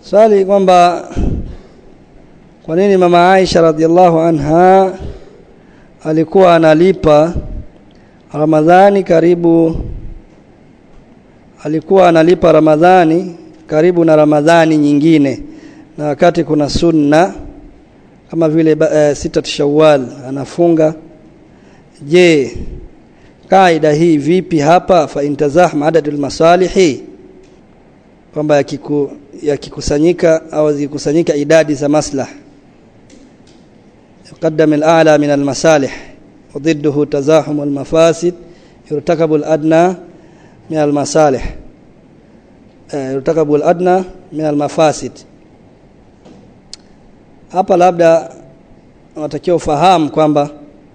swali kwamba kwa nini mama Aisha radhiallahu anha alikuwa analipa Ramadhani karibu alikuwa analipa Ramadhani karibu na Ramadhani nyingine na wakati kuna sunna kama vile uh, sita Shawwal anafunga je kaida hii vipi hapa fa intazahma adadul masalihi kwamba yakiku, yakikusanyika au zikusanyika idadi za maslah يقدم الأعلى من المصالح وضده تزاحم المفاسد يرتكب الأدنى من المصالح يرتكب الأدنى من المفاسد hapa labda unatakiwa ufahamu kwamba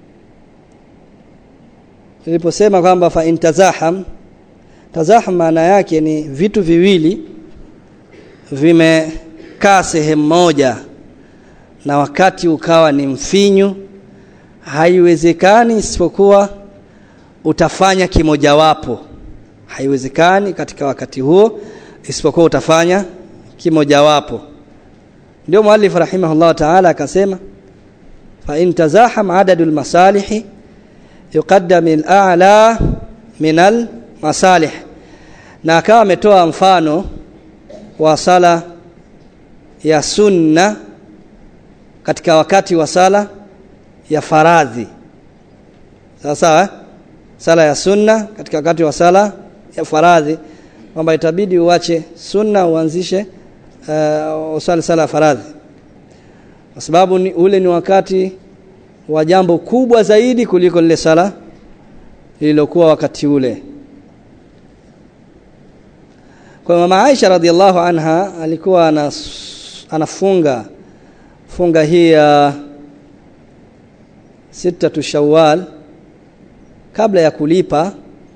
niliposema kwamba fa intazaham tazaham maana yake ni vitu viwili vimekaa sehemu moja na wakati ukawa ni mfinyu haiwezekani isipokuwa utafanya kimojawapo haiwezekani katika wakati huo isipokuwa utafanya kimojawapo ndio muallif rahimahullah ta'ala akasema fa in tazaham adadul masalihi yuqaddam al-a'la min al-masalih na akawa ametoa mfano wa sala ya sunna katika wakati wa sala ya faradhi sawa sawa sala ya sunna katika wakati wa sala ya faradhi kwamba itabidi uache sunna uanzishe uh, usali sala ya faradhi kwa sababu ni, ule ni wakati wa jambo kubwa zaidi kuliko lile sala lililokuwa wakati ule kwa mama Aisha radhiallahu anha alikuwa anas, anafunga funga hii ya sita Shawwal kabla ya kulipa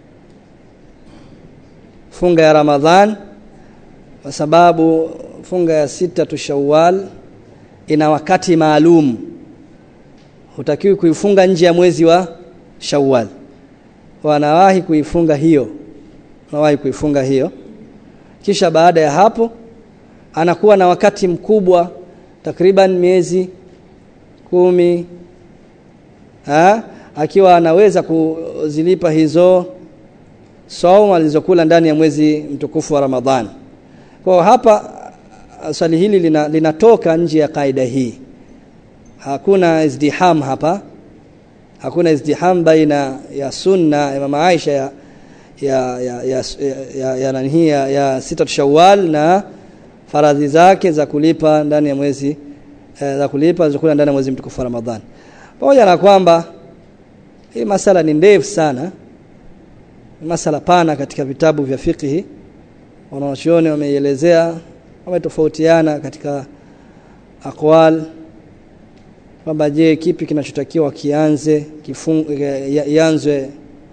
funga ya Ramadhan kwa sababu funga ya sita Shawwal ina wakati maalum hutakiwi kuifunga nje ya mwezi wa Shawwal wanawahi kuifunga hiyo wanawahi kuifunga hiyo kisha baada ya hapo anakuwa na wakati mkubwa takriban miezi kumi ha? akiwa anaweza kuzilipa hizo saumu alizokula ndani ya mwezi mtukufu wa Ramadhani. Kwa hapa swali hili lina, linatoka nje ya kaida hii. Hakuna izdiham hapa. Hakuna izdiham baina ya sunna ya mama Aisha ya ya ya ya ya, ya, nani ya, ya sita Shawwal na faradhi zake za kulipa ndani ya mwezi eh, za kulipa zikula ndani ya mwezi mtukufu wa Ramadhani. Pamoja na kwamba hii masala ni ndefu sana. Masala pana katika vitabu vya fiqhi. Wanawachuoni wameielezea wametofautiana katika aqwal kwamba je kipi kinachotakiwa kianze kianzwe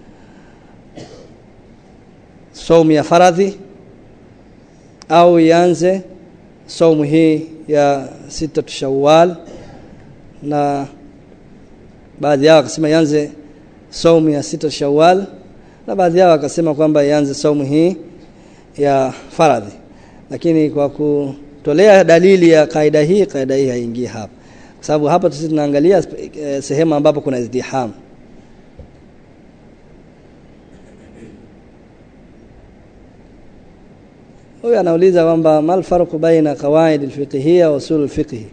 saumu ya faradhi au ianze saumu hii ya sita Shawwal na baadhi yao wakasema ianze saumu ya sita Shawwal na baadhi yao wakasema kwamba ianze saumu hii ya faradhi lakini kwa kutolea dalili ya kaida hii kaida hii haingii hapa kwa sababu hapa sisi tunaangalia eh, sehemu ambapo kuna izdiham huyu anauliza kwamba mal farqu baina qawaid alfiqhiyya wa usul alfiqh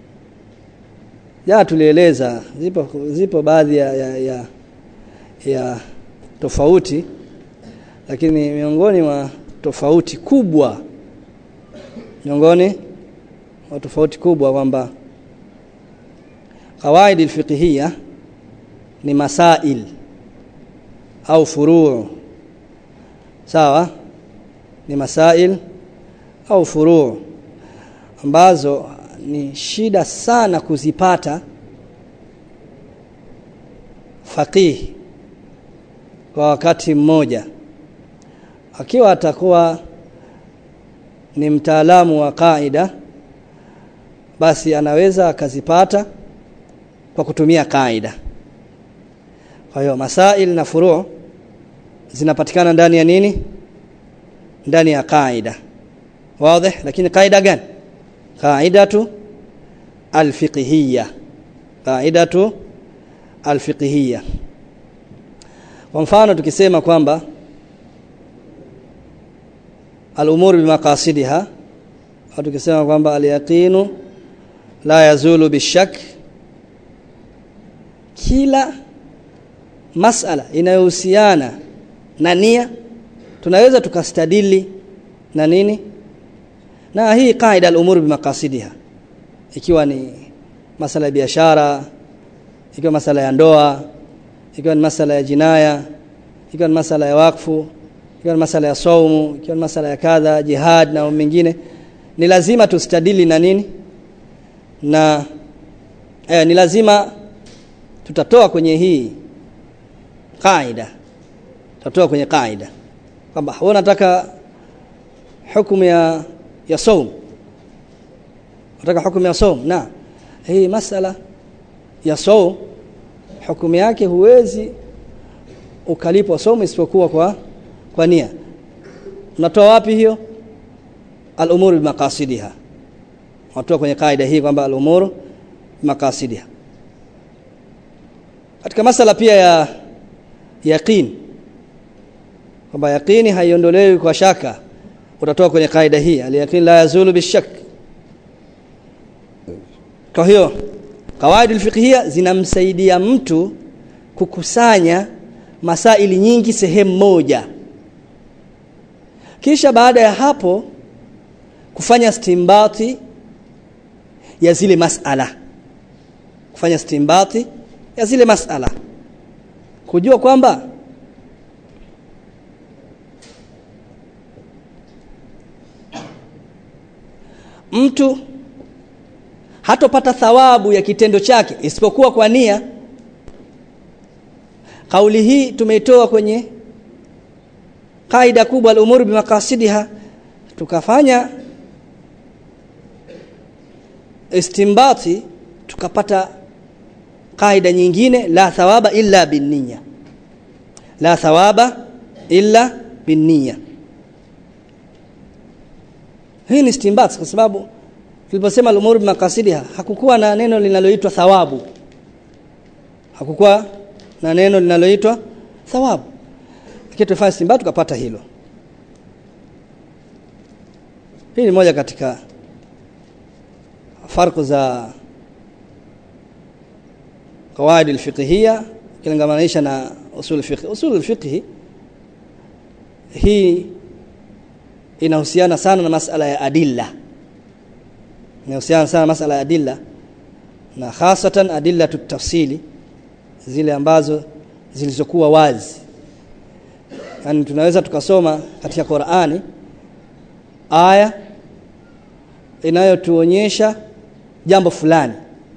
ja tulieleza zipo zipo baadhi ya, ya, ya, ya tofauti lakini miongoni mwa tofauti kubwa miongoni mwa tofauti kubwa kwamba qawaid alfiqhiyya ni masail au furuu sawa ni masail au furuu ambazo ni shida sana kuzipata faqih kwa wakati mmoja akiwa atakuwa ni mtaalamu wa kaida basi anaweza akazipata kwa kutumia kaida kwa hiyo masail na furu zinapatikana ndani ya nini ndani ya kaida wazi lakini kaida gani qaidatu alfiqhiyya qaidatu alfiqhiyya kwa mfano tukisema kwamba al-umur bimaqasidiha au tukisema kwamba al-yaqinu la yazulu bishak kila masala inayohusiana na nia tunaweza tukastadili na nini na hii kaida al-umur bimaqasidiha ikiwa ni masala ya biashara ikiwa masala ya ndoa ikiwa ni masala ya jinaya ikiwa ni masala ya wakfu ikiwa ni masala ya saumu ikiwa ni masala ya kadha jihad na mengine ni lazima tustadili na nini na eh, ni lazima tutatoa kwenye hii kaida tutatoa kwenye kaida kwamba wewe unataka hukumu ya ya saum unataka hukumu ya saum na hii masala ya saum hukumu yake huwezi ukalipwa somo isipokuwa kwa kwa nia unatoa wapi hiyo al-umuru bimaqasidiha watoa kwenye kaida hii kwamba al-umuru bimaqasidiha katika masala pia ya yaqin kwamba yaqini haiondolewi kwa shaka utatoa kwenye kaida hii al-yaqin la yazulu bishak kwa hiyo kawaidi fiqhia zinamsaidia mtu kukusanya masaili nyingi sehemu moja kisha baada ya hapo kufanya stimbati ya zile masala kufanya stimbati ya zile masala kujua kwamba mtu hatopata thawabu ya kitendo chake isipokuwa kwa nia kauli hii tumeitoa kwenye kaida kubwa al-umur bimaqasidiha tukafanya istimbati tukapata kaida nyingine la thawaba illa binniya la thawaba illa binniya hii ni istinbat kwa sababu tuliposema al-umur bimaqasidiha hakukuwa na neno linaloitwa thawabu hakukuwa na neno linaloitwa thawabu lakini tufanye istinbat tukapata hilo hii ni moja katika farku za qawaid alfiqhiyya kilingamanisha na usul alfiqh usul alfiqh hii inahusiana sana na masala ya adilla inahusiana sana na masala ya adilla na hasatan adilla tafsili zile ambazo zilizokuwa wazi yani tunaweza tukasoma katika Qur'ani aya inayotuonyesha jambo fulani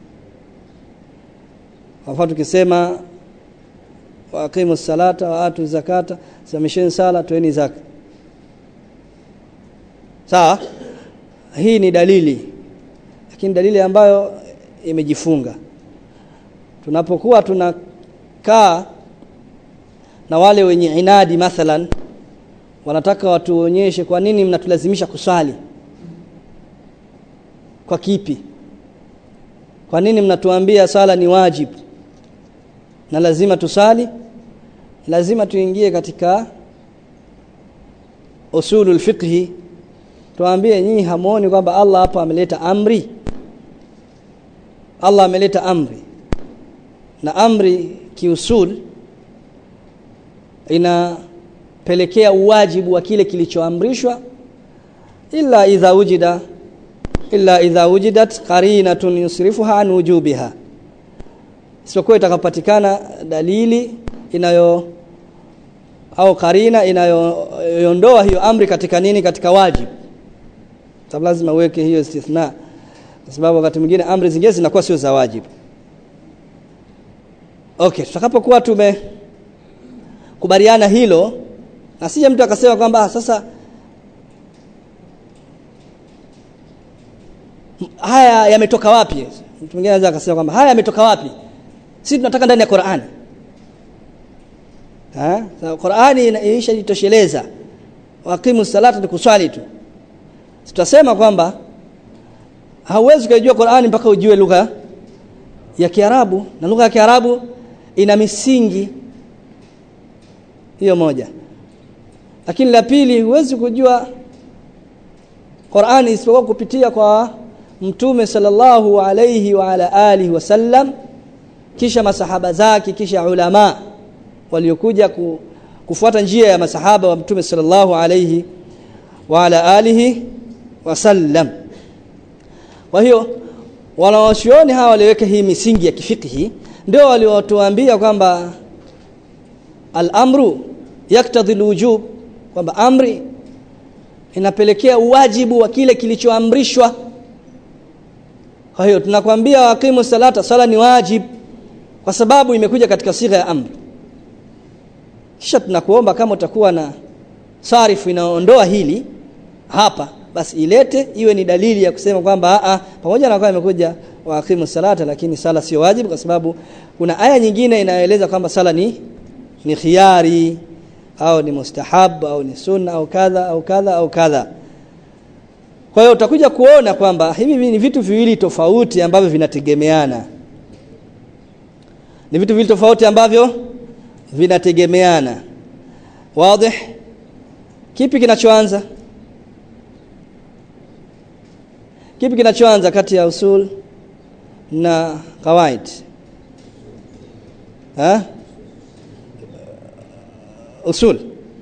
kwa mfano tukisema waqimu salata wa atu zakata samisheni sala toeni zaka sawa hii ni dalili lakini dalili ambayo imejifunga tunapokuwa tunakaa na wale wenye inadi mathalan wanataka watuonyeshe kwa nini mnatulazimisha kuswali kwa kipi kwa nini mnatuambia sala ni wajibu na lazima tusali lazima tuingie katika usulul fiqhi tuambie nyinyi hamuoni kwamba Allah hapa ameleta amri Allah ameleta amri na amri kiusul inapelekea uwajibu wa kile kilichoamrishwa illa idha wujida illa idha wujidat qarinatun yusrifuha an wujubiha isipokuwa itakapatikana dalili inayo au karina inayoondoa hiyo amri katika nini katika wajibu sababu lazima uweke hiyo istithna kwa sababu wakati mwingine amri zingine zinakuwa sio za wajibu okay tutakapokuwa tume kubaliana hilo na sije mtu akasema kwamba sasa haya yametoka wapi mtu mwingine anaweza akasema kwamba haya yametoka wapi sisi tunataka ndani ya Qur'ani ha so, Qur'ani inashajitosheleza waqimu salata ni kuswali tu tutasema kwamba hauwezi kujua Qur'ani mpaka ujue lugha ya Kiarabu na lugha ya Kiarabu ina misingi hiyo moja lakini la pili huwezi kujua Qur'ani isipokuwa kupitia kwa mtume sallallahu alayhi wa ala alihi wasallam kisha masahaba zake kisha ulama waliokuja ku, kufuata njia ya masahaba wa mtume sallallahu alayhi wa ala alihi wasallam kwa hiyo wanawachuoni hawa waliweka hii misingi ya kifikihi ndio waliotuambia kwamba al-amru yaktadhi al-wujub kwamba amri inapelekea uwajibu wa kile kilichoamrishwa kwa hiyo tunakwambia waqimu salata sala ni wajib kwa sababu imekuja katika sigha ya amri kisha tunakuomba kama utakuwa na sarifu inaondoa hili hapa basi ilete iwe ni dalili ya kusema kwamba a pamoja na kwamba imekuja waqimu salata lakini sala sio wajibu kwa sababu kuna aya nyingine inayoeleza kwamba sala ni ni khiari au ni mustahab au ni sunna au kadha au kadha au kadha kwa hiyo utakuja kuona kwamba hivi ni vitu viwili tofauti ambavyo vinategemeana ni vitu viwili tofauti ambavyo vinategemeana wazi kipi kinachoanza kipi kinachoanza kati ya usul na kawaid ha usul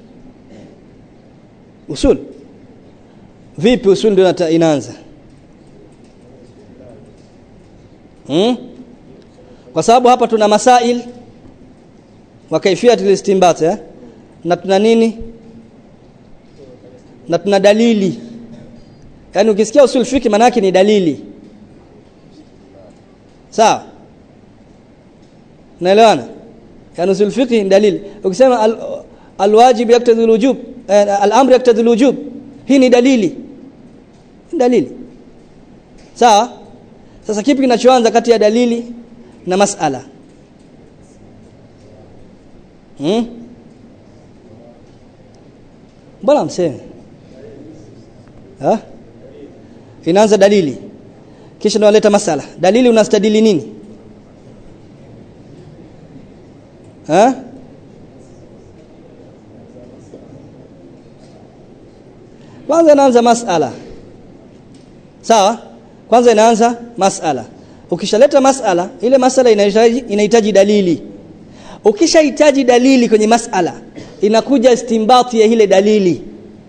usul vipi usul ndio inaanza hmm? kwa sababu hapa tuna masail wa kaifiyat istinbat eh? na tuna nini na tuna dalili yani ukisikia usul fiki maana yake ni dalili sawa naelewana yani usul fiki ni dalili ukisema al, alwajib yaktadhi alwujub eh, al-amr yaktadhi alwujub hii ni dalili ni dalili sawa sasa kipi kinachoanza kati ya dalili na masala hmm? mbona mseme ha inaanza dalili kisha ndio waleta masala dalili unastadili nini ha kwanza inaanza masala sawa kwanza inaanza masala ukishaleta masala ile masala inahitaji inahitaji dalili ukishahitaji dalili kwenye masala inakuja istimbati ya ile dalili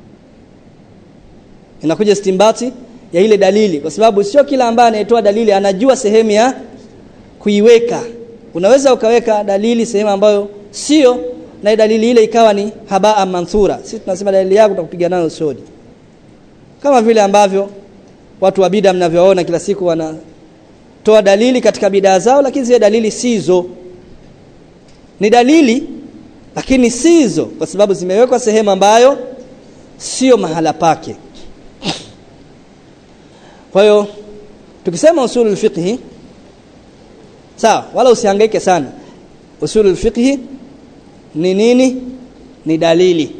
inakuja istimbati ya ile dalili kwa sababu sio kila ambaye anayetoa dalili anajua sehemu ya kuiweka unaweza ukaweka dalili sehemu ambayo sio na dalili ile ikawa ni habaa manthura sisi tunasema dalili yako tutakupiga nayo sodi kama vile ambavyo watu wa bid'a mnavyoona kila siku wanatoa dalili katika bidaa zao lakini zile dalili sizo ni dalili lakini sizo kwa sababu zimewekwa sehemu ambayo sio mahala pake kwa hiyo tukisema usulul fiqhi sawa wala usihangaike sana usulul fiqhi ni nini ni dalili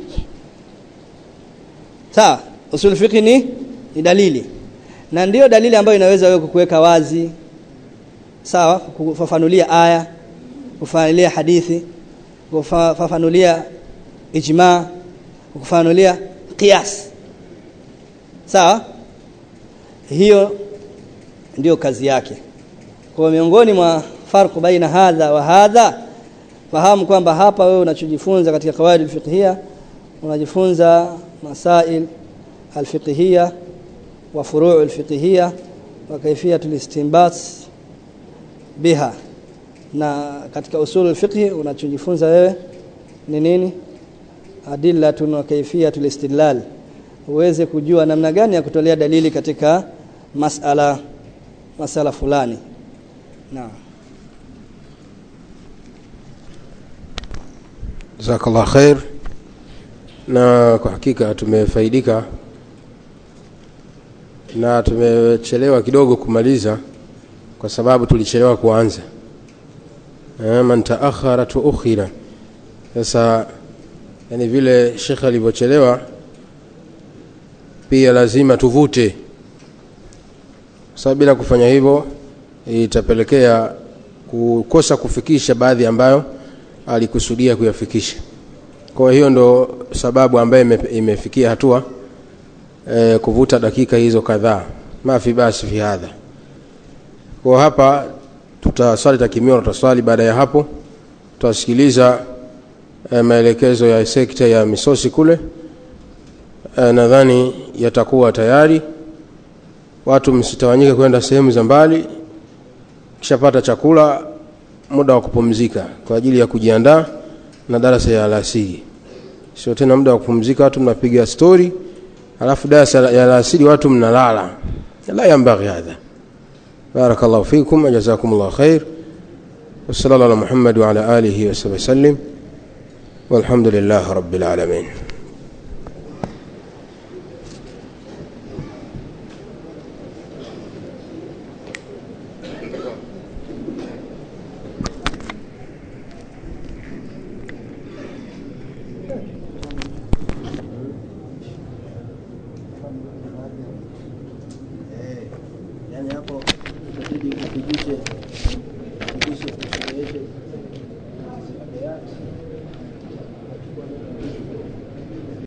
sawa usulul fiqhi ni ni dalili na ndiyo dalili ambayo inaweza wewe kukuweka wazi sawa kufafanulia aya kufafanulia hadithi kufafanulia ijma kufafanulia qiyas sawa hiyo ndiyo kazi yake kwa miongoni mwa farqu baina hadha wa hadha fahamu kwamba hapa wewe unachojifunza katika kawaid alfiqhiyya unajifunza masail alfiqhiyya wa furu' alfiqhiyya wa kayfiyat alistinbat biha na katika usul alfiqhi unachojifunza wewe ni nini adillatun wa kayfiyat alistidlal uweze kujua namna gani ya kutolea dalili katika masala masala fulani naam Jazakallah khair. Na kwa hakika tumefaidika na tumechelewa kidogo kumaliza kwa sababu tulichelewa kuanza. Eh, man taakhara tuukhira. Sasa yani vile Sheikh alivyochelewa pia lazima tuvute sababu bila kufanya hivyo itapelekea kukosa kufikisha baadhi ambayo alikusudia kuyafikisha kwa hiyo ndo sababu ambayo ime, imefikia hatua e, kuvuta dakika hizo kadhaa mafi basi fi hadha kwa hapa tutaswali takimio tutaswali baada ya hapo tutasikiliza e, maelekezo ya sekta ya misosi kule e, nadhani yatakuwa tayari watu msitawanyike kwenda sehemu za mbali kishapata chakula muda wa kupumzika kwa ajili ya kujiandaa na darasa ya alasiri sio tena muda wa kupumzika watu mnapiga stori alafu darasa ya alasiri watu mnalala la yambaghi hadha barakallahu fikum jazakumullahu khair وصلى الله على محمد وعلى آله وصحبه وسلم والحمد لله رب العالمين yani hapo itabidi upigishe